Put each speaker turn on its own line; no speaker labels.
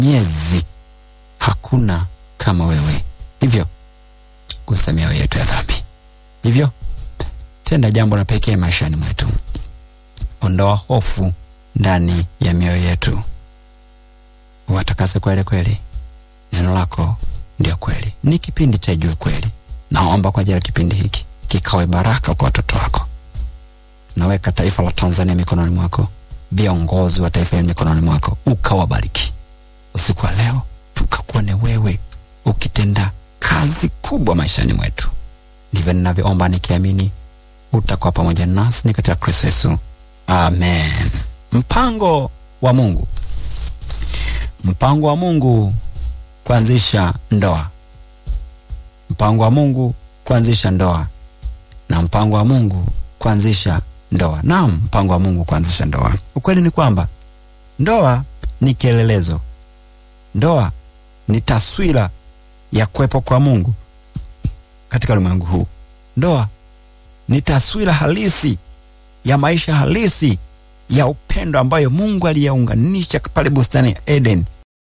Mwenyezi, hakuna kama wewe. Hivyo gusa mioyo yetu ya dhambi, hivyo tenda jambo la pekee maishani mwetu. Ondoa hofu ndani ya mioyo yetu, watakase kweli kweli. Neno lako ndio kweli. Ni kipindi cha Jua Kweli. Naomba kwa ajili ya kipindi hiki kikawe baraka kwa watoto wako. Naweka taifa la Tanzania mikononi mwako, viongozi wa taifa hili mikononi mwako, ukawabariki usiku wa leo, tukakuone wewe ukitenda kazi kubwa maishani mwetu. Ndivyo ninavyoomba nikiamini utakuwa pamoja nasi ni katika Kristo Yesu, amen. Mpango wa Mungu, mpango wa Mungu kuanzisha ndoa, mpango wa Mungu kuanzisha ndoa, na mpango wa Mungu kuanzisha ndoa. Naam, mpango wa Mungu kuanzisha ndoa. Ukweli ni kwamba ndoa ni kielelezo, ndoa ni taswira ya kuwepo kwa Mungu katika ulimwengu huu. Ndoa ni taswira halisi ya maisha halisi ya upendo ambayo Mungu aliyaunganisha pale bustani ya Eden